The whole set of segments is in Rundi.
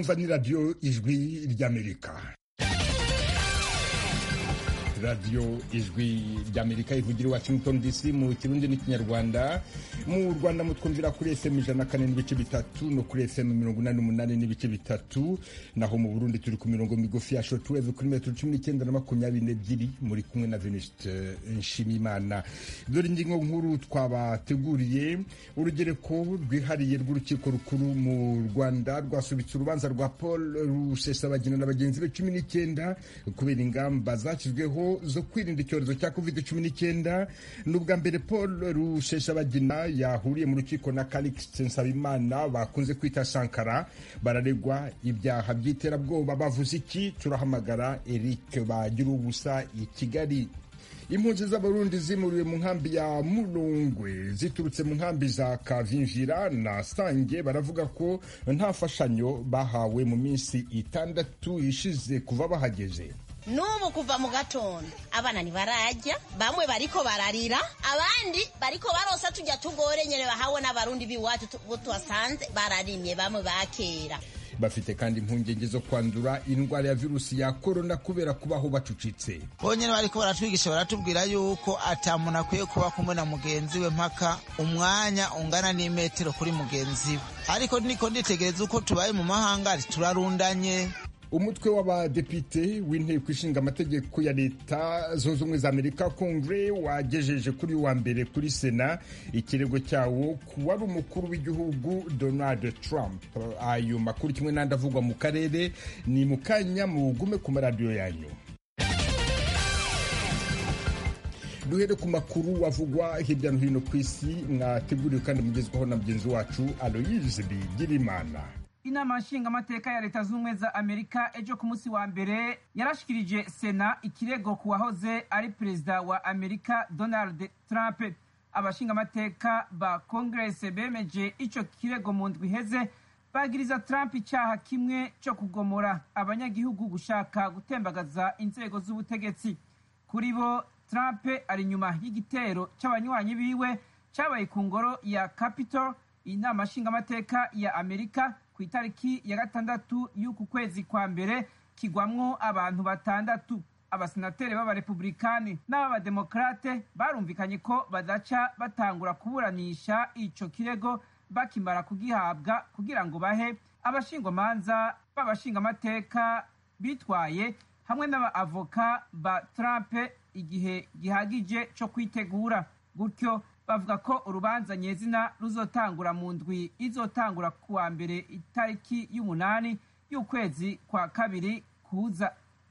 mwumva ni radiyo ijwi ry'amerika radiyo ijwi ry'amerika ivugira i washington dc mu kirundi n'ikinyarwanda mu rwanda mutwumvira kuri fm ijana kane n'ibice bitatu no kuri fm mirongo inani n'umunani n'ibice bitatu naho mu burundi turi ku mirongo migufi ya shotweve kuri metero cumi n'icyenda na makumyabiri n'ebyiri muri kumwe na venuste nshimimana dore ingingo nkuru twabateguriye urugereko rwihariye rw'urukiko rukuru mu rwanda rwasubitse urubanza rwa paul rusesabagina na bagenzi be cumi n'icyenda kubera ingamba zashyizweho zo kwirinda icyorezo cya covid cumi n'icyenda ni ubwa mbere paul rusheshabagina yahuriye mu rukiko na calixte nsabimana bakunze kwita sankara bararegwa ibyaha by'iterabwoba bavuze iki turahamagara eric bagira ubusa i kigali impunzi z'abarundi zimuriwe mu nkambi ya murungwe ziturutse mu nkambi za kavimvira na sange baravuga ko nta mfashanyo bahawe mu minsi itandatu ishize kuva bahageze n'ubu kuva mu gatondo abana ntibarajya bamwe bariko bararira abandi bariko barosa tujya tugore nyene bahawe n'abarundi b'iwacu bo tuhasanze bararimye bamwe bakera bafite kandi impungenge zo kwandura indwara ya virusi ya korona kubera kubaho bacucitse bonyine bariko baratwigisha baratubwira yuko ata muntu akwiye kuba kumwe na mugenzi we mpaka umwanya ungana n'imetero kuri mugenzi we ariko niko nditegereza uko tubaye mu mahanga turarundanye umutwe w'abadepite w'inteko ishinga amategeko ya leta zunze ubumwe za amerika kongere wagejeje kuri wa mbere kuri sena ikirego cyawo ku wari umukuru w'igihugu donald trump ayo makuru kimwe n'andi avugwa mu karere ni mu kanya mugume ku maradiyo yanyu duhere ku makuru wavugwa hirya no hino ku isi mwateguriwe kandi mugezwaho na mugenzi wacu aloyize bigirimana inama nshingamateka ya leta z'ubumwe za amerika ejo ku munsi wa mbere yarashikirije sena ikirego ku wahoze ari perezida wa amerika donald trump abashingamateka ba kongerese bemeje ico kirego mu ndwi iheze bagiriza trump icyaha kimwe cyo kugomora abanyagihugu gushaka gutembagaza inzego z'ubutegetsi kuri bo trump ari inyuma y'igitero cy'abanywanyi biwe cyabaye ku ngoro ya capitol inama nshingamateka ya amerika ku itariki ya gatandatu y'uku kwezi kwa mbere kigwamwo abantu batandatu abasenateri b'abarepublikani n'ab'abademokarate barumvikanye ko badaca batangura kuburanisha ico kirego bakimara kugihabwa kugira ngo bahe abashingwamanza b'abashingamateka bitwaye hamwe n'abaavoka ba trump igihe gihagije co kwitegura gutyo bavuga ko urubanza nyezina ruzotangura mu ndwi izotangura kuwa mbere itariki y'umunani y'ukwezi kwa kabiri kuza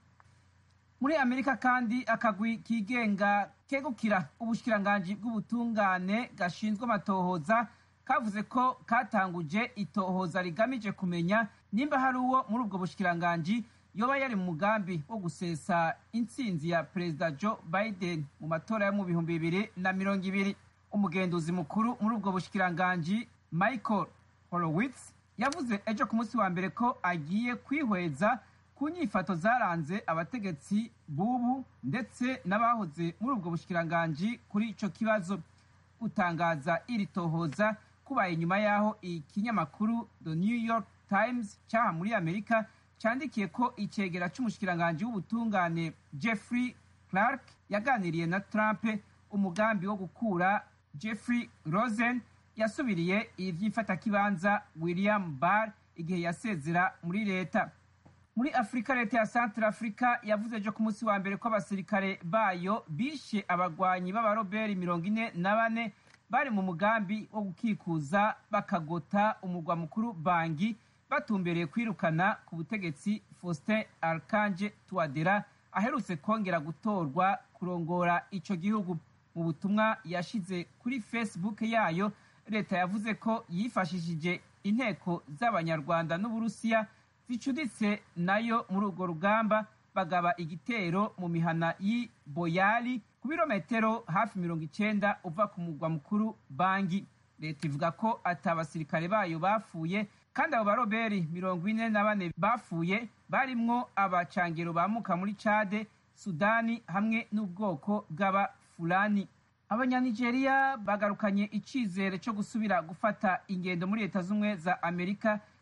muri amerika kandi akagwi kigenga kegukira ubushikiranganji bw'ubutungane gashinzwe amatohoza kavuze ko katanguje itohoza rigamije kumenya nimba hari uwo muri ubwo bushikiranganji yoba yari mu mugambi wo gusesa intsinzi ya perezida joe biden mu matora yo mu bihumbi bibiri na mirongo ibiri umugenduzi mukuru muri ubwo bushikiranganji michael horowitz yavuze ejo ku munsi wa mbere ko agiye kwihweza ku nyifato zaranze abategetsi bubu ndetse n'abahoze muri ubwo bushikiranganji kuri ico kibazo gutangaza iri tohoza kubaye nyuma y'aho ikinyamakuru the new york times cyaha muri amerika cyandikiye ko icegera c'umushikiranganji w'ubutungane jeffrey clark yaganiriye na trump umugambi wo gukura jeffrey rosen yasubiriye ivy'imfatakibanza william barr igihe yasezera muri leta muri afurika leta ya centre africa yavuze ejo ku munsi wa mbere ko abasirikare bayo bishe abagwanyi b'abaroberi mirongo ine na bane bari mu mugambi wo gukikuza bakagota umurwa mukuru bangi batumbereye kwirukana ku butegetsi faustin archange tuwadera aherutse kongera gutorwa kurongora ico gihugu mu butumwa yashize kuri facebook yayo leta yavuze ko yifashishije inteko z'abanyarwanda n'uburusiya zicuditse nayo muri urwo rugamba bagaba igitero mu mihana y'i boyali ku birometero hafi mirongo icenda uva ku mugwa mukuru bangi leta ivuga ko ati abasirikare bayo bapfuye kandi abo baroberi mirongo ine na bane bapfuye barimwo abacangero bamuka muri cade sudani hamwe n'ubwoko bw'abafulani abanyanigeriya bagarukanye icizere cyo gusubira gufata ingendo muri leta z'ubumwe za amerika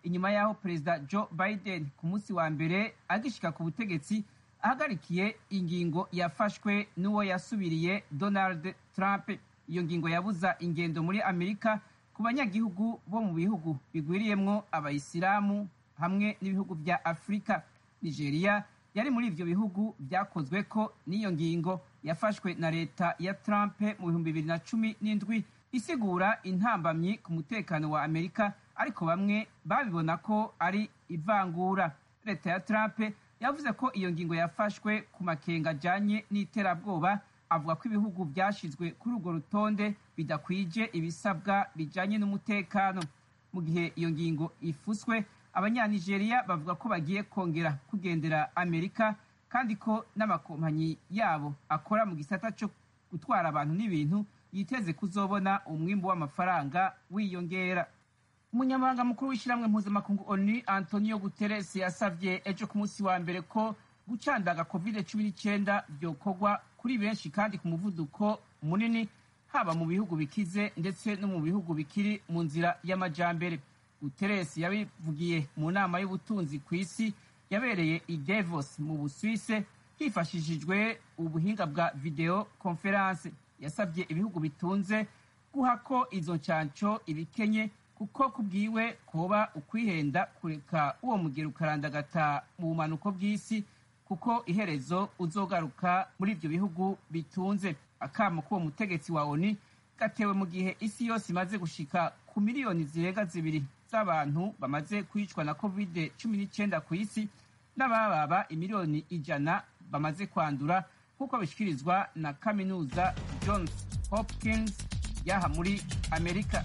inyuma y'aho perezida joe biden ku munsi wa mbere agishika ku butegetsi ahagarikiye ingingo yafashwe n'uwo yasubiriye donald trump iyo ngingo yabuza ingendo muri amerika ku banyagihugu bo mu bihugu bigwiriyemwo abayisilamu hamwe n'ibihugu bya afurika nigeria yari muri ivyo bihugu vyakozwe ko n'iyo ngingo yafashwe na leta ya trump mu bihumbi bibiri na cumi n'indwi isigura intambamyi ku mutekano wa amerika ariko bamwe babibona ko ari ivangura leta ya trump yavuze ko iyo ngingo yafashwe ku makenga ajanye n'iterabwoba avuga ko ibihugu byashizwe kuri urwo rutonde bidakwije ibisabwa bijanye n'umutekano mu gihe iyo ngingo ifuswe abanyanigeriya bavuga ko bagiye kongera kugendera amerika kandi ko n'amakompanyi yabo akora mu gisata cyo gutwara abantu n'ibintu yiteze kuzobona umwimbu w'amafaranga wiyongera umunyamabanga mukuru w'ishyirahamwe mpuzamakungu onu antonio guterres yasavye ejo ku munsi wa mbere ko gucandaga covid cumi n'icyenda byokorwa kuri benshi kandi ku muvuduko munini haba mu bihugu bikize ndetse no mu bihugu bikiri mu nzira y'amajambere guterres yabivugiye mu nama y'ubutunzi ku isi yabereye i davos mu busuwise hifashishijwe ubuhinga bwa video conference yasabye ibihugu bitunze guha ko izo ncanco ibikenye kuko kubwiwe kuba ukwihenda kureka uwo mugero ukarandagata mu bumanuko bw'isi kuko iherezo uzogaruka muri ibyo bihugu bitunze akamo k'uwo mutegetsi wa oni gatewe mu gihe isi yose imaze gushika ku miliyoni zirenga zibiri z'abantu bamaze kwicwa na covid cumi n'icyenda ku isi n'abababa imiliyoni ijana bamaze kwandura nk'uko bishyikirizwa na kaminuza johns hopkins yaha muri amerika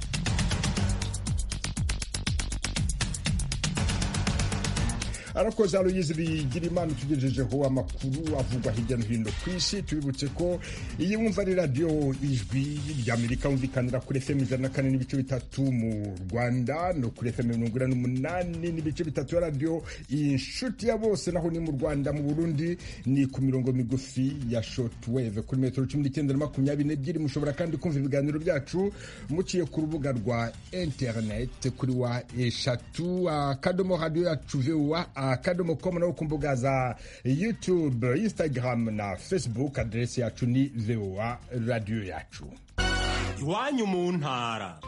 arakoze aloyizi bigira imana utugejejeho amakuru avugwa hirya no hino ku isi tubibutse ko iyi wumva ari radiyo ijwi ry'amerika wumvikanira kuri fm ijana na kane n'ibice bitatu mu rwanda no kuri fm mirongo ine n'umunani n'ibice bitatu ya radiyo inshuti ya bose naho ni mu rwanda mu burundi ni ku mirongo migufi ya shortwave kuri metero cumi n'icyenda na makumyabiri n'ebyiri mushobora kandi kumva ibiganiro byacu muciye ku rubuga rwa interineti kuri wa eshatu akadomo radiyo yacu vuwa akadomo komu no ku mbuga za youtube instagram na facebook aderesi yacu ni voa radiyo yacu iwanyu mu ntara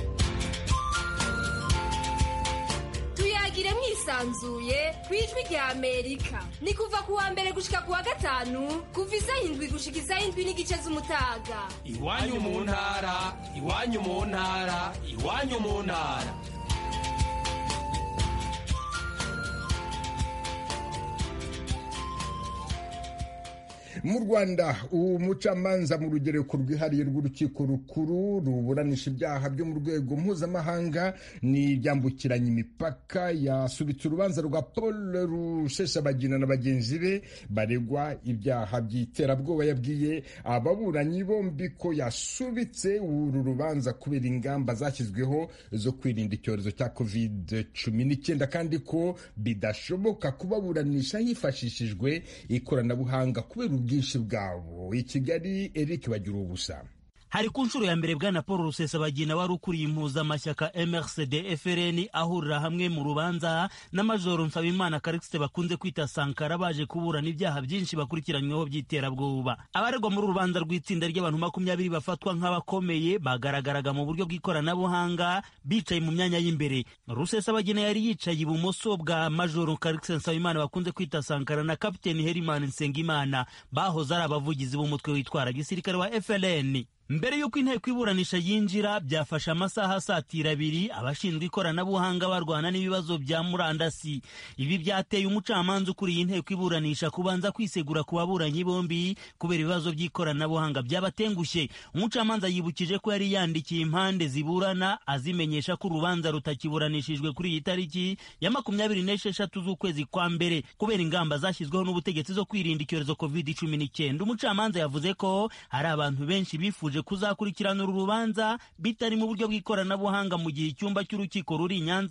tuyagire mwisanzuye ku ijwi rya amerika ni kuva ku wa mbere gushika ku wa gatanu kuva isaha indwi gushika isaha indwi n'igice z'umutaga iwanyu mu ntara iwanyu mu ntara iwanyu mu ntara mu rwanda umucamanza mu rugereko rwihariye rw'urukiko rukuru ruburanisha ibyaha byo mu rwego mpuzamahanga n'ibyambukiranya imipaka yasubitse urubanza rwa paul rusheshabagina na bagenzi be baregwa ibyaha by'iterabwoba yabwiye ababuranyi bombi ko yasubitse uru rubanza kubera ingamba zashyizweho zo kwirinda icyorezo cya covid cumi n'icyenda kandi ko bidashoboka kubaburanisha hifashishijwe ikoranabuhanga kubera ubwinshi bwabo i kigali eric bagira ubusa hari ku nshuro ya mbere bwana paul rusesabagina wari ukuriye impuzamashyaka mrcd frn ahurira hamwe mu rubanza na majoro nsabimana karikisite bakunze kwita sankara baje kuburana ibyaha byinshi bakurikiranyweho by'iterabwoba abaregwa muri urubanza rw'itsinda ry'abantu makumyabiri bafatwa nk'abakomeye bagaragaraga mu buryo bw'ikoranabuhanga bicaye mu myanya y'imbere rusesabagina yari yicaye ibumoso bwa majoro karikisite nsabimana bakunze kwita sankara na kapiteni herimani nsengimana bahoze ari abavugizi b'umutwe witwara gisirikare wa frn mbere y'uko inteko iburanisha yinjira byafashe amasaha asatira abiri abashinzwe ikoranabuhanga barwana n'ibibazo bya murandasi ibi byateye umucamanza ukuriye inteko iburanisha kubanza kwisegura ku baburanyi bombi kubera ibibazo by'ikoranabuhanga byabatengushye umucamanza yibukije ko yari yandikiye impande ziburana azimenyesha ko urubanza rutakiburanishijwe kuri iyi tariki ya makumyabiri n'esheshatu z'ukwezi kwa mbere kubera ingamba zashyizweho n'ubutegetsi zo kwirinda icyorezo covid cumi n'icyenda umucamanza yavuze ko hari abantu benshi bifuje kuzakurikirana uru rubanza bitari mu buryo bw'ikoranabuhanga mu gihe icyumba cy'urukiko ruri i Nyanza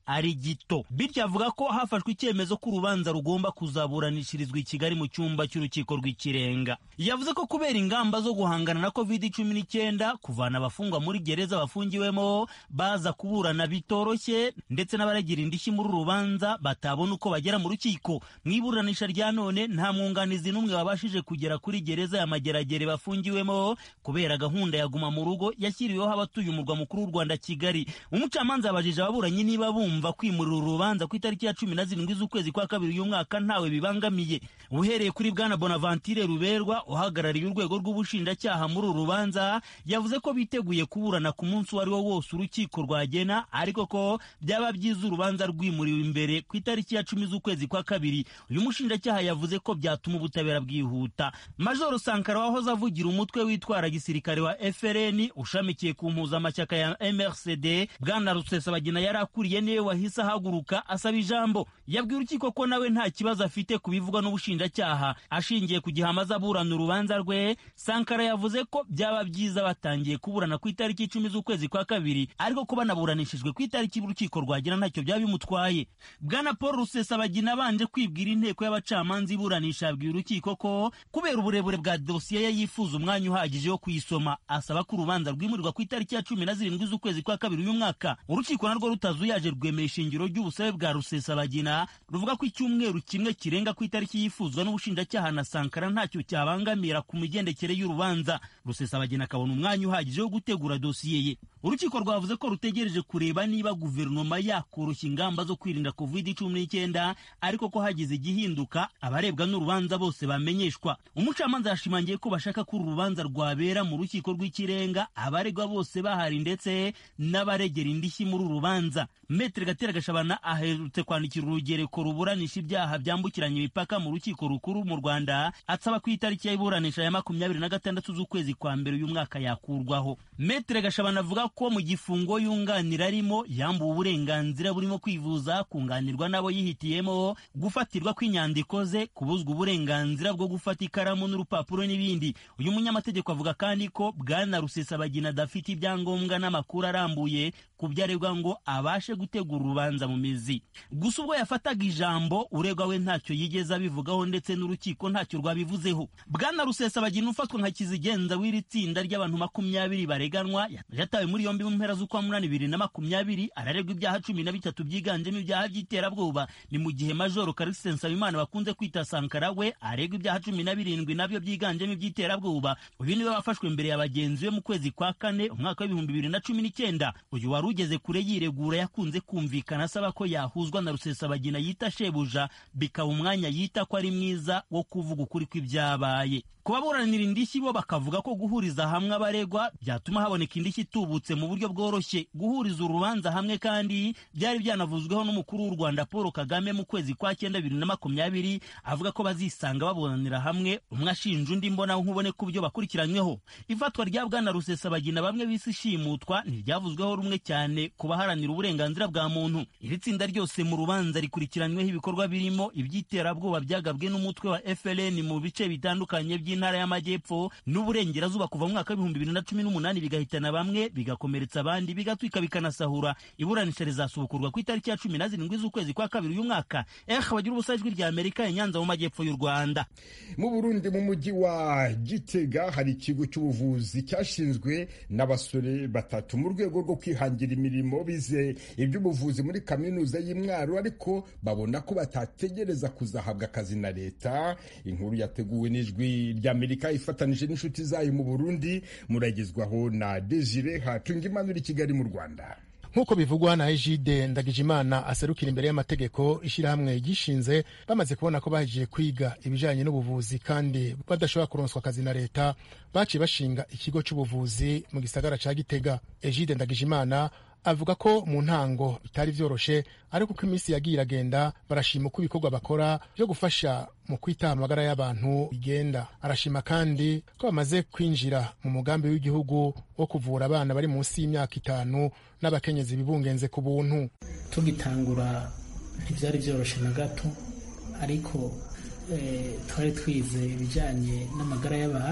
ari gito bityo avuga ko hafashwe icyemezo ko urubanza rugomba kuzaburanishirizwa i kigali mu cyumba cy'urukiko rw'ikirenga yavuze ko kubera ingamba zo guhangana na covid cumi n'icyenda kuvana abafungwa muri gereza bafungiwemo baza kuburana bitoroshye ndetse n'abaragira indishyi muri uru rubanza batabona uko bagera mu rukiko mu iburanisha rya none nta mwunganizi n'umwe wabashije kugera kuri gereza ya mageragere bafungiwemo kubera gahunda ya guma mu rugo yashyiriweho abatuye umurwa mukuru w'u rwanda kigali umucamanza yabajije ababuranyi niba bumva kwimurira urubanza ku itariki ya cumi na zirindwi z'ukwezi kwa kabiri uyu mwaka ntawe bibangamiye uhereye kuri bwana bonaventure ruberwa uhagarariye urwego rw'ubushinjacyaha muri uru rubanza yavuze ko biteguye kuburana ku munsi uwo ari wo wose urukiko rwagena ariko ko byaba byiza urubanza rwimuriwe imbere ku itariki ya cumi z'ukwezi kwa kabiri uyu mushinjacyaha yavuze ko byatuma ubutabera bwihuta majoro sankara wahoze avugira umutwe witwara gisirikare wa frn ushamikiye ku mpuzamashyaka ya mrcd bwana rusesabagina yari akuriye niwe wahise ahaguruka asaba ijambo yabwiye urukiko ko nawe nta kibazo afite ku bivugwa n'ubushinjacyaha ashingiye ku gihe amaze aburana urubanza rwe sankara yavuze ko byaba byiza batangiye kuburana ku itariki icumi z'ukwezi kwa kabiri ariko ko banaburanishijwe ku itariki urukiko rwagira ntacyo byaba bimutwaye bwana paul rusesabagina abanje kwibwira inteko y'abacamanza iburanisha yabwiye urukiko ko kubera uburebure bwa dosiye ye yifuza umwanya uhagije wo kuyisoma asaba ko urubanza rwimurirwa ku itariki ya cumi na zirindwi z'ukwezi kwa kabiri uyu mwaka urukiko narwo rutazuyaje rwemera ishingiro ry'ubusabe bwa rusesabagina ruvuga ko icyumweru kimwe kirenga ku itariki yifuzwa n'ubushinjacyaha na sankara ntacyo cyabangamira ku migendekere y'urubanza rusesabagina akabona umwanya uhagije wo gutegura dosiye ye urukiko rwavuze ko rutegereje kureba niba guverinoma yakoroshya ingamba zo kwirinda covid cumi n'icyenda ariko ko hagize igihinduka abarebwa n'urubanza bose bamenyeshwa umucamanza yashimangiye ko bashaka ko uru rubanza rwabera mu rukiko rw'ikirenga abaregwa bose bahari ndetse n'abaregera indishyi muri uru rubanza metere gatera gashabana aherutse kwandikira urugereko ruburanisha ibyaha byambukiranya imipaka mu rukiko rukuru mu rwanda asaba ko itariki y'iburanisha ya makumyabiri na gatandatu z'ukwezi kwa mbere uyu mwaka yakurwaho metere gashabana avuga ko mu gifungo yunganira arimo yambuwe uburenganzira burimo kwivuza kunganirwa n'abo yihitiyemo gufatirwa kw'inyandiko ze kubuzwa uburenganzira bwo gufata ikaramu n'urupapuro n'ibindi uyu munyamategeko avuga kandi ko bwana rusesabagina adafite ibyangombwa n'amakuru arambuye ku byo aregwa ngo abashe gutegura urubanza mu mizi gusa ubwo yafataga ijambo uregwa we ntacyo yigeze abivugaho ndetse n'urukiko ntacyo rwabivuzeho bwana rusesabagina ufatwa nka kizigenza w'iri tsinda ry'abantu makumyabiri bareganwa yatawe muri yombi mu mpera z'ukwa munani bibiri na makumyabiri araregwa ibyaha cumi na bitatu byiganjemo ibyaha by'iterabwoba ni mu gihe majoro karikisi nsabimana bakunze kwita sankara we aregwa ibyaha cumi na birindwi nabyo byiganjemo iby'iterabwoba uyu niwe wafashwe imbere ya bagenzi be mu kwezi kwa kane umwaka w'ibihumbi bibiri na cumi n'icyenda uyu wari ugeze kure yiregura yakunze kumvikana asaba ko yahuzwa na rusesabagina yita shebuja bikaba umwanya yita ko ari mwiza wo kuvuga ukuri kw'ibyabaye ku baburanira indishyi bo bakavuga ko guhuriza hamwe abaregwa byatuma haboneka indishyi itubutse mu buryo bworoshye guhuriza urubanza hamwe kandi byari byanavuzweho n'umukuru w'u rwanda paul kagame mu kwezi kwa cyenda bibiri na makumyabiri avuga ko bazisanga baburanira hamwe umwe ashinja undi mbona nkubone ku byo bakurikiranyweho ifatwa rya bwana rusesabagina bamwe bisi ishimutwa ntiryavuzweho rumwe cyane ku baharanira uburenganzira bwa muntu iri tsinda ryose mu rubanza rikurikiranyweho ibikorwa birimo iby'iterabwoba byagabwe n'umutwe wa frn mu bice bitandukanye by'intara y'amajyepfo n'uburengerazuba kuva mu mwaka w'ibihumbi bibiri na cumi n'umunani bigahitana bamwe bigakomeretsa abandi bigatwika bikanasahura iburanisha rizasubukurwa ku itariki ya cumi na zirindwi z'ukwezi kwa kabiri uyu mwaka eh bagira ubusa ijwi rya amerika inyanza mu majyepfo y'u rwanda mu burundi mu mujyi wa gitega hari ikigo cy'ubuvuzi cyashinzwe n'abasore batatu mu rwego rwo kwihangira imirimo bize iby'ubuvuzi muri kaminuza y'imwaro ariko babona ko batategereza kuzahabwa akazi na leta inkuru yateguwe n'ijwi ry'amerika ifatanije n'inshuti zayo mu burundi muragezwaho na desire hatunga imanura i kigali mu rwanda nk'uko bivugwa na ejide ndagijimana aserukira imbere y'amategeko ishyirahamwe gishinze bamaze kubona ko bahejeje kwiga ibijyanye n'ubuvuzi kandi badashobora kuronswa akazi na leta baciye bashinga ikigo cy'ubuvuzi mu gisagara cya gitega ejide ndagijimana avuga ko mu ntango bitari byoroshe ariko uko iminsi yagiye iragenda barashima uko ibikorwa bakora byo gufasha mu kwita amagara y'abantu bigenda arashima kandi ko bamaze kwinjira mu mugambi w'igihugu wo kuvura abana bari munsi y'imyaka itanu n'abakenyezi bibungenze ku buntu tugitangura ntibyari byoroshe na gato ariko twari twize ibijyanye n'amagara y'abantu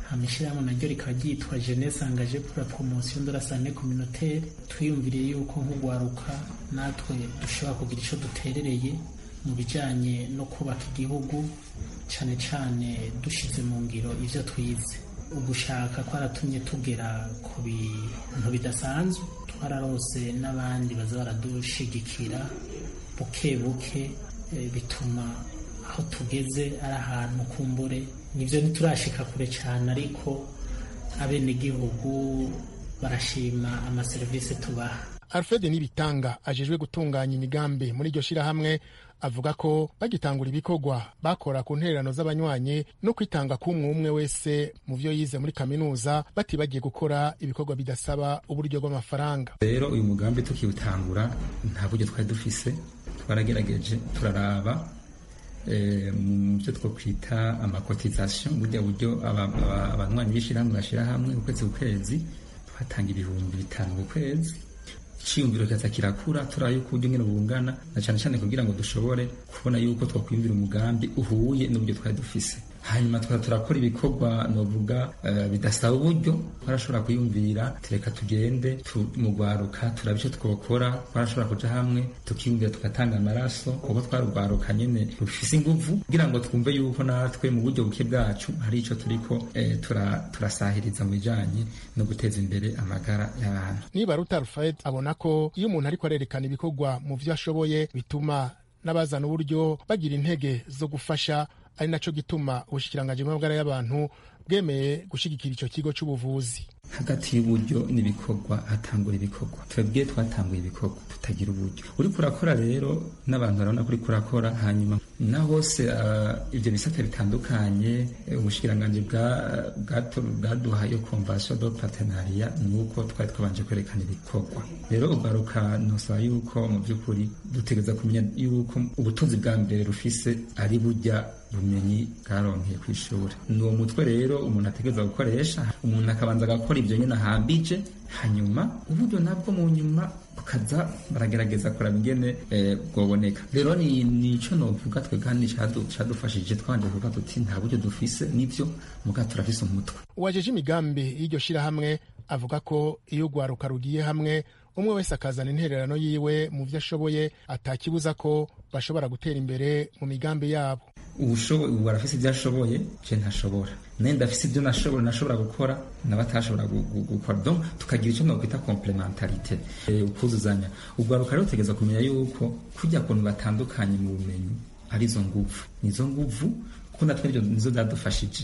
hama ishyirahamwe naryo rikaba ryitwa jeunesse engagée pour la promotion de la santé communautaire twiyumviriye yuko nk'ugwaruka natwe dushobora kugira icyo duterereye mu bijyanye no kubaka igihugu cyane cyane dushyize mu ngiro ibyo twize ugushaka kwaratumye tugera ku bintu bidasanzwe twararose n'abandi baza baradushigikira buke buke bituma aho tugeze ari ahantu kumbure nibyo ntiturashika kure cyane ariko abenegihugu barashima amaserivisi tubaha alfred nibitanga ajejwe gutunganya imigambi muri iryo shirahamwe avuga ko bagitangura ibikorwa bakora ku ntererano z'abanywanyi no kwitanga k'umwe umwe wese mu vyo yize muri kaminuza batibagiye gukora ibikorwa bidasaba uburyo bw'amafaranga rero uyu mugambi tukiwutangura nta buryo twari dufise twaragerageje turaraba mu byo twokwita amakotizasiyo burya buryo abanywanyi b'ishyirahamwe bashyira hamwe ukwezi ku kwezi twatanga ibihumbi bitanu ku kwezi icyiyumviro kikaza kirakura turaba yuko uburyo nyine bungana na cyane cyane kugira ngo dushobore kubona yuko twakwiyumvira umugambi uhuye n'uburyo twari dufise hanyuma tukaba turakora ibikorwa novuga bidasaba uburyo twarashobora kwiyumvira tureka tugende mugwaruka turaba icyo twokora twarashobora kuja hamwe tukiyumvira tugatanga amaraso kuko twarugwaruka nyene rufise inguvu kugira ngo twumve yuko natwe mu buryo buke bwacu hari ico turiko turasahiriza mu bijanye no guteza imbere amagara y'abantu niba ruta rufayed abona ko iyo umuntu ariko arerekana ibikorwa mu vyo ashoboye bituma n'abazana uburyo bagira intege zo gufasha ari naco gituma ubushikiranganji bw'amagara y'abantu bwemeye gushigikira ico kigo c'ubuvuzi hagati y'uburyo n'ibikorwa hatangura ibikorwa twebwe twatanguye ibikorwa tutagira uburyo uriko urakora rero n'abantu barabona ko uriko urakora hanyuma na hose uh, ivyo bisata bitandukanye ubushikiranganji bwaduha iyo convention de partenariat nuko twari twabanje kwerekana ibikorwa rero ugaruka nosaba yuko mu vy'ukuri dutegereza kumenya yuko ubutunzi bwa mbere rufise ari burya bumenyi bwaronkeye ku ishuri ni uwo mutwe rero umuntu ategereza gukoresha umuntu akabanza agakora ibyo nyine ahambije hanyuma uburyo nabwo mu nyuma bukaza baragerageza kuraba ingene bwoboneka rero ni nico novuga twe kandi cadufashije twanje kuvuga tuti nta buryo dufise nivyo muga turafise umutwe uwajeje imigambi y'iryo shirahamwe avuga ko iyo urwaruka rugiye hamwe umwe wese akazana intererano yiwe mu vyo ashoboye atakibuza ko bashobora gutera imbere mu migambi yabo ubushoboye ubu arafise ibyo ashoboye je ntashobora naye ndafise ibyo nashobora nashobora gukora nawe atashobora gukora donc tukagira icyo nokwita complementarite ukuzuzanya urwaruka rero utegereza kumenya yuko kujya kuntu batandukanye mu bumenyi arizo nguvu nizo nguvu kuko natwe nivyo nizo zadufashije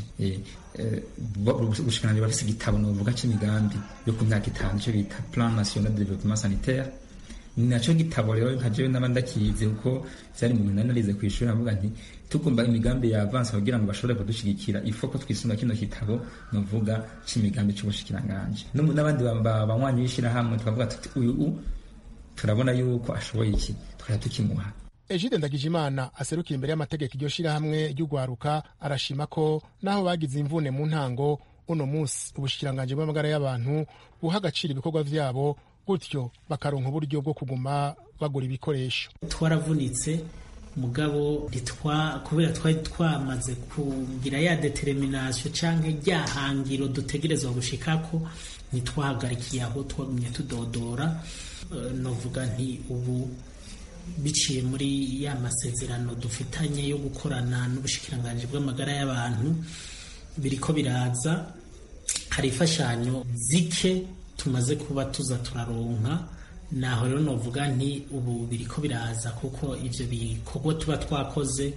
ubushikiranganji bafise igitabo novuga c'imigambi yo ku myaka itanu ico bita plan national de développement sanitaire ni naco gitabo rero nka jewe naba ndakizi kuko vyari mu bintu narize kw'ishuri avuga nti tugomba imigambi ya avance kugira ngo bashobore kudushigikira ifo ko twisunga kino kitabo novuga c'imigambi c'ubushikiranganji n'abandi banywanyi b'ishirahamwe twavuga tuti uyu turabona yuko ashoboye iki tukajya tukimuha Egide Ndagijimana aserukira imbere y'amategeko iryo shirahamwe ry'ugwaruka arashima ko naho bagize imvune mu ntango uno munsi ubushikiranganji bw'amagara y'abantu buha agaciro ibikorwa vyabo gutyo bakaronka uburyo bwo kuguma bagura ibikoresho twaravunitse mugabo ntitwa kubera twari twamaze kugira ya determination canke rya hangiro dutegerezwa gushikako ntitwahagarikiye aho twagumye tudodora uh, novuga nti ubu biciye muri ya masezerano dufitanye yo gukorana n'ubushikiranganji bw'amagara y'abantu biriko biraza hari imfashanyo zike tumaze kuba tuza turaronka naho rero novuga nti ubu biriko biraza kuko ivyo bikorwa tuba twakoze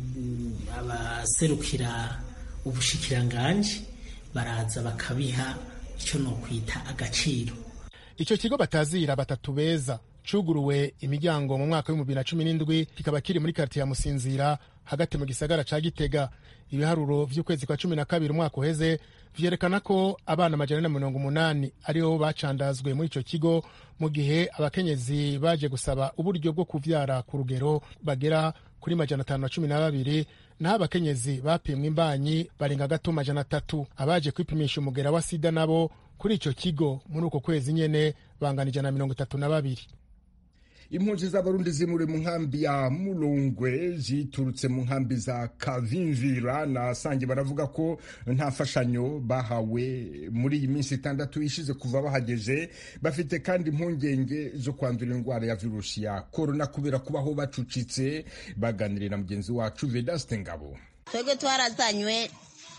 abaserukira ubushikiranganji baraza bakabiha icyo nokwita agaciro icyo kigo batazira batatu beza cuguruwe imiryango mu mwaka w'ibihumbi bibiri na cumi n'indwi kikaba kiri muri karitiye ya musinzira hagati mu gisagara ca gitega ibiharuro vy'ukwezi kwa cumi na kabiri umwaka uheze vyerekana ko abana amajana na mirongo umunani aribo bacandazwe muri ico kigo mu gihe abakenyezi baje gusaba uburyo bwo kuvyara ku rugero bagera kuri majana atanu na cumi na babiri naho abakenyezi bapimwe imbanyi barenga gato majana atatu abaje kwipimisha umugera wa sida nabo kuri ico kigo muri uko kwezi nyene bangana ijana na mirongo itatu na babiri impunzi z'abarundi zimuri mu nkambi ya murongwe ziturutse mu nkambi za kavimvira na sange baravuga ko nta mfashanyo bahawe muri iyi minsi itandatu ishize kuva bahageze bafite kandi impungenge zo kwandura indwara ya virusi ya korona kubera kubaho bacucitse baganiriye na mugenzi wacu vedaste ngabo twebwe twarazanywe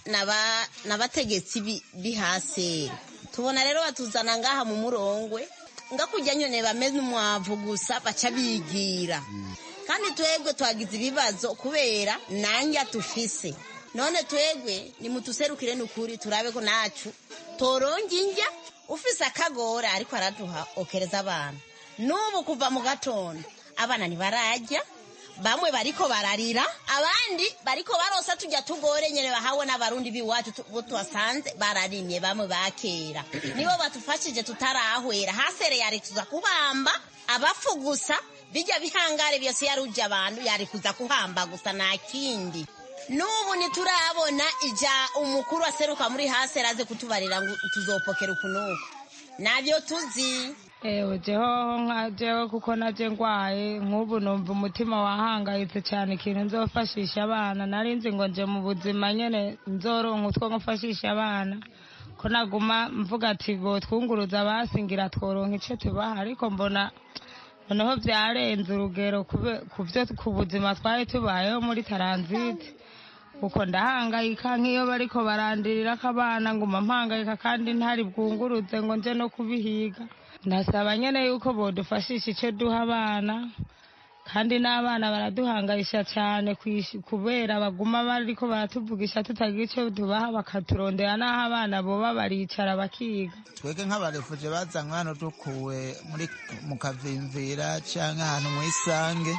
n'abategetsi b'ihaseri tubona rero batuzana ngaha mu murongwe nga kujya nyine bameze umwavu gusa baca bigira kandi twebwe twagize ibibazo kubera nanjye tufise none twebwe nimutuserukire n'ukuri turabe ko nacu toronga injya ufise akagora ariko araduha okereza abana n'ubu kuva mu gatondo abana ntibarajya bamwe bariko bararira abandi bariko barosa tujya tugore nyene bahawe n'abarundi biwacu bo tuhasanze bararimye bamwe bakera nibo batufashije tutarahwera hasere yari kuza kubamba abafu gusa bijya bihangare byose yaruje abantu yari kuza kuhamba gusa nta kindi n'ubu ntiturabona ija umukuru aseruka muri hasere aze kutubarira ngo tuzopokera ukunuku nabyo tuzi ewe jehoho nka jewe kuko naje ngwaye nk'ubu numva umutima wahangayitse cyane ikintu nzofashisha abana nari nzi ngo nje mu buzima nyene nzoronka utwo ngufashisha abana ko naguma mvuga ati ngo twunguruza abasingira tworonka ico tubaha ariko mbona noneho vyarenze urugero ku vyo ku buzima twari tubayeho muri taranzite uko ndahangayika nk'iyo bariko barandirirako abana nguma mpangayika kandi ntari bwunguruze ngo nje no kubihiga ndasaba nyene yuko bodufashisha ico duha abana kandi n'abana baraduhangayisha cyane kubera baguma bariko baratuvugisha tutagira ico tubaha bakaturondera n'aho abana boba baricara bakiga twebwe nk'abarefuje bazanywe hano dukuwe muri mu kavimvira canke ahantu mw'isange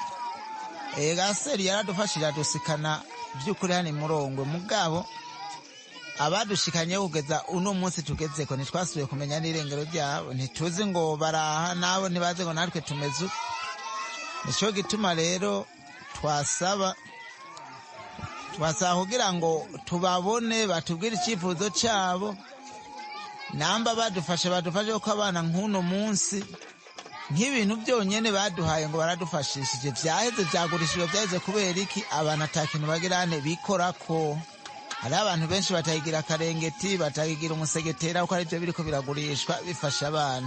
ega seri yaradufashije adusikana by'ukuri hano imurongwe mugabo abadushikanye kugeza uno munsi tugezeko ntitwasubiye kumenya n'irengero ryabo ntituzi ngo baraha nabo ntibaze ngo natwe tumeze uko nicyo gituma rero twasaba twasaba kugira ngo tubabone batubwire icyifuzo cyabo namba badufashe badufashe kuko abana nk'uno munsi nk'ibintu byonyine baduhaye ngo baradufashishije byaheze byagurishijwe byaheze kubera iki abantu atakintu bagirane bikora ko hari abantu benshi batayigira akarengeti batayigira umusegetera kuko aribyo biriko biragurishwa bifasha abana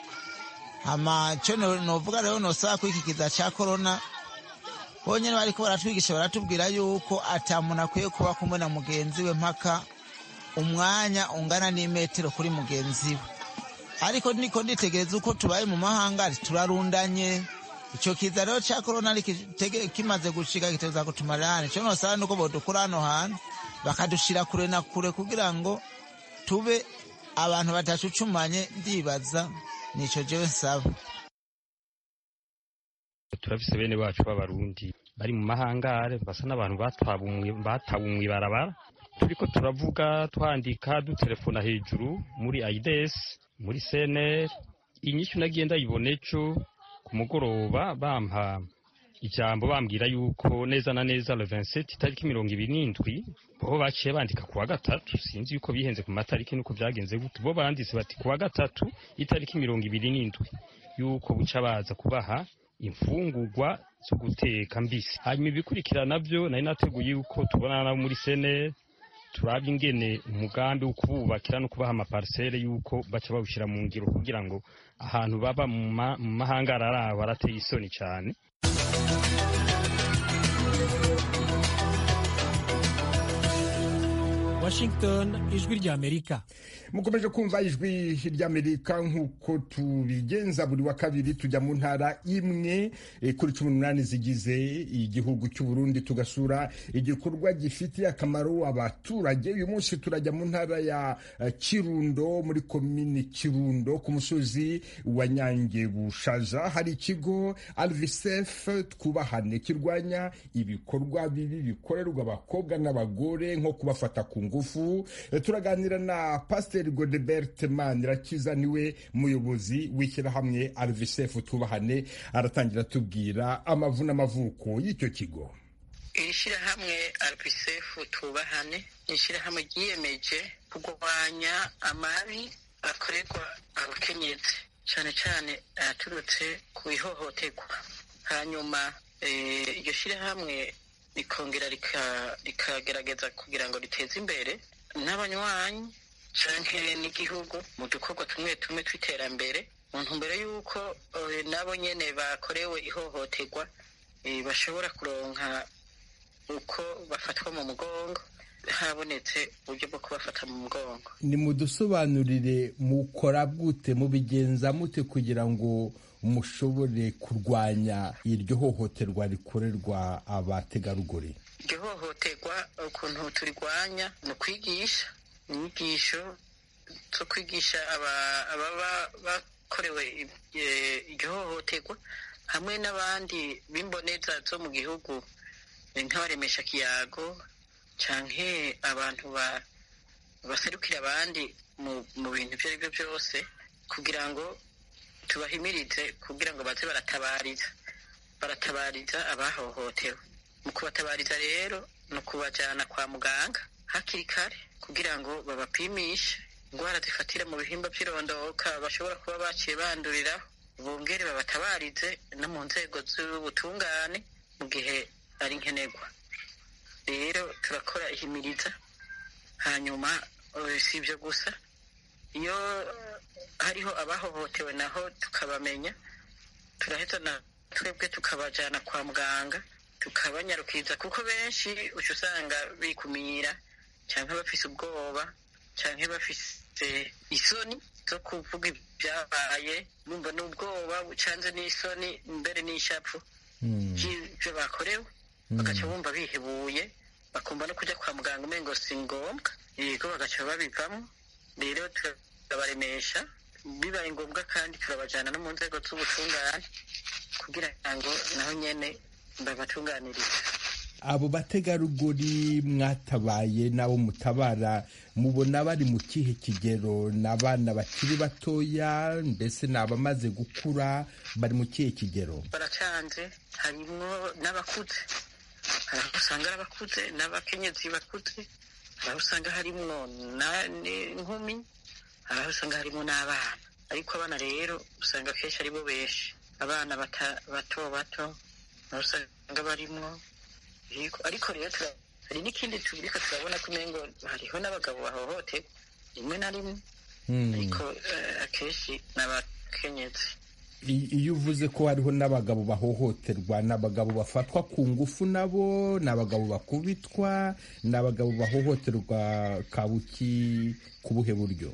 hama cyo novuga rero nosaba ko iki kiza ca korona bonyene bariko baratwigisha baratubwira yuko ata muntu akwiye kuba kumwe na mugenzi we mpaka umwanya ungana n'imetero kuri mugenzi we ariko niko nditegereza uko tubaye mu mahanga turarundanye ico kiza rero ca korona kimaze gushika kiteza kutumarira hano ico nosaba nuko bodukura hano hantu bakadushira kure na kure kugira ngo tube abantu badacucumanye ndibaza nico jewe nsaba turafise bene bacu b'abarundi bari mu mahangare basa n'abantu batawe mw'ibarabara turiko turavuga twandika dutelefona hejuru muri aides muri cnr inyishu nagiye ndayibona ejo ku mugoroba bampa ijambo bambwira yuko neza na neza le 27 itariki mirongo ibiri n'indwi bo baciye bandika kuwa gatatu sinzi yuko bihenze ku matariki nuko byagenze gute bo banditse bati kuwa gatatu itariki mirongo ibiri n'indwi yuko buca baza kubaha imfungurwa zo guteka mbisi hanyuma ibikurikira navyo nari nateguye yuko tubonana nabo muri senere turaba ingene umugambi wo kububakira no kubaha amaparisere yuko baca bawushyira mu ngiro kugira ngo ahantu baba mu mahangara arabo barateye isoni cyane Washington ijwi ry'Amerika mukomeje kumva ijwi ry'Amerika nk'uko tubigenza buri wa kabiri tujya mu ntara imwe kuri cumi n'umunani zigize igihugu cy'u Burundi tugasura igikorwa gifitiye akamaro abaturage uyu munsi turajya mu ntara ya Kirundo muri komini Kirundo ku musozi wa Nyange Bushaza hari ikigo Alvisef twubahane kirwanya ibikorwa bibi bikorerwa abakobwa n'abagore nko kubafata ku ngufu turaganira na pasiteri godebert manirakiza niwe muyobozi w'ishyirahamwe arvisefu twubahane aratangira atubwira amavu n'amavuko y'icyo kigo iri shyirahamwe arvisefu twubahane ni ishyirahamwe ryiyemeje kurwanya amabi akorerwa abakenyezi cyane cyane aturutse ku ihohoterwa hanyuma iryo shyirahamwe rikongera rikagerageza kugira ngo riteze imbere n'abanywanyi cyangwa n'igihugu mu dukorwa tumwe tumwe tw'iterambere mu ntumbero y'uko nabo nyine bakorewe ihohoterwa bashobora kuronka uko bafatwa mu mugongo habonetse uburyo bwo kubafata mu mugongo ni mudusobanurire mukora gute mubigenza mute kugira ngo mushobore kurwanya iryo hohoterwa rikorerwa abategarugori iryo hohoterwa ukuntu turirwanya ni ukwigisha inyigisho zo kwigisha ababa bakorewe iryo hohoterwa hamwe n'abandi b'imboneza zo mu gihugu nk'abaremesha kiyago cyangwa abantu baserukira abandi mu bintu ibyo ari byo byose kugira ngo tubahimirize kugira ngo baze baratabariza baratabariza abahohotewe mu kubatabariza rero ni ukubajyana kwa muganga hakiri kare kugira ngo babapimishe indwara zifatira mu bihimba by'irondoka bashobora kuba baciye banduriraho bongere babatabarize no mu nzego z'ubutungane mu gihe ari nkenerwa rero turakora ihimiriza hanyuma si ibyo gusa iyo hariho abahohotewe naho tukabamenya turahita na twebwe tukabajyana kwa muganga tukabanyarukiriza kuko benshi uca usanga bikumira cyangwa bafise ubwoba cyangwa bafise isoni zo kuvuga ibyabaye bumva n'ubwoba bucanze n'isoni mbere n'ishapfu by'ibyo bakorewe bagaca bumva bihebuye bakumva no kujya kwa muganga umengo si ngombwa yego bagaca babivamo rero turabaremesha bibaye ngombwa kandi turabajyana no mu nzego z'ubutungane kugira ngo naho nyine babatunganirize abo bategarugori mwatabaye n'abo mutabara mubona bari mu kihe kigero ni abana bakiri batoya mbese ni abamaze gukura bari mu kihe kigero baracanze harimo n'abakuze hari aho usanga ari abakuze n'abakenyezi bakuze hari aho usanga harimo n'inkumi hari aho usanga harimo n'abana ariko abana rero usanga akenshi ari bo benshi abana bato bato aho usanga barimo ariko rero hari n'ikindi turiko turabona ko umengo hariho n'abagabo bahohoterwa rimwe na rimwe ariko akenshi ni abakenyezi iyo uvuze ko hariho n'abagabo bahohoterwa ni abagabo bafatwa ku ngufu nabo ni abagabo bakubitwa ni abagabo bahohoterwa kabuki ku buhe buryo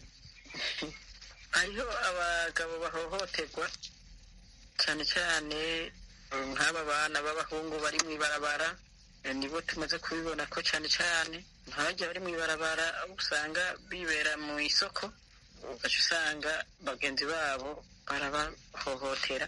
hariho abagabo bahohoterwa cyane cyane nk'aba bana b'abahungu bari mu ibarabara nibo tumaze kubibona ko cyane cyane nk'abajya bari mu ibarabara usanga bibera mu isoko ugaca usanga bagenzi babo barabahohotera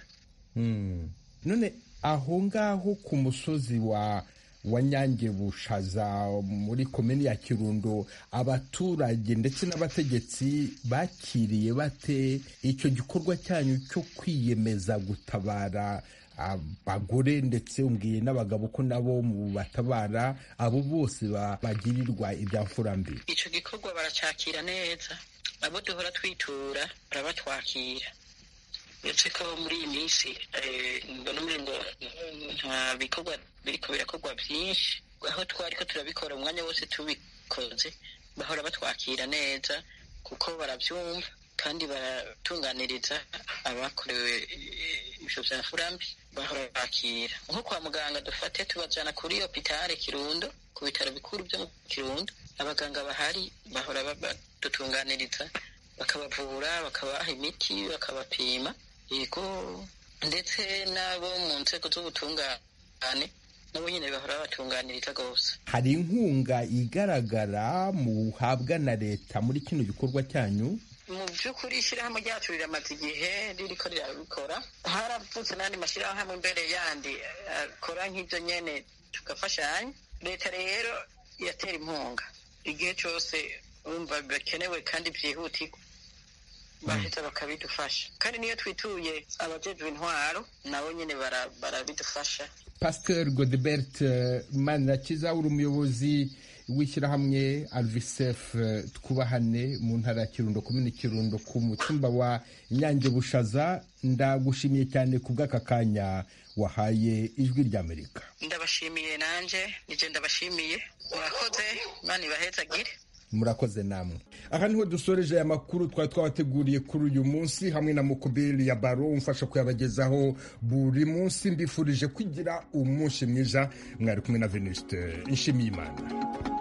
none aho ngaho ku musozi wa wa nyange bushaza muri komini ya kirundo abaturage ndetse n'abategetsi bakiriye bate icyo gikorwa cyanyu cyo kwiyemeza gutabara abagore ndetse umbwiye n'abagabo ko nabo mu batabara abo bose bagirirwa ibyamfura mbi icyo gikorwa baracyakira neza abo duhora twitura barabatwakira uretse ko muri iyi minsi mbona umengo nta bikorwa biriko birakorwa byinshi aho twari ko turabikora umwanya wose tubikoze bahora batwakira neza kuko barabyumva kandi baratunganiriza abakorewe ibyo bya furambi bahora bakira nko kwa muganga dufate tubajyana kuri hopitale kirundo ku bitaro bikuru byo mu kirundo abaganga bahari bahora badutunganiriza bakabavura bakabaha imiti bakabapima yego ndetse n'abo mu nzego z'ubutungane nabo nyine bahora babatunganiriza rwose hari inkunga igaragara muhabwa na leta muri kino gikorwa cyanyu mu by'ukuri ishyirahamwe ryacu riramaze igihe ririko rirabikora haravutse n'andi mashyirahamwe imbere yandi akora nk'ibyo nyene tugafashanya leta rero iratera impunga igihe cyose wumva bikenewe kandi byihutirwa baheza bakabidufasha kandi niyo twituye abajejwe intwaro nabo nyine barabidufasha pasteur godebert manirakiza uri umuyobozi w'ishyirahamwe alvisef twubahane mu ntara ya kirundo komini kirundo ku mutumba wa nyange bushaza ndagushimiye cyane ku bw'aka kanya wahaye ijwi ry'amerika ndabashimiye nanje nije ndabashimiye murakoze imana ibahezagire murakoze namwe aha niho dusoreje aya makuru twari twabateguriye kuri uyu munsi hamwe na mukubiri ya baro umfasha kuyabagezaho buri munsi mbifurije kugira umunsi mwiza mwari kumwe na venuste nshimiyimana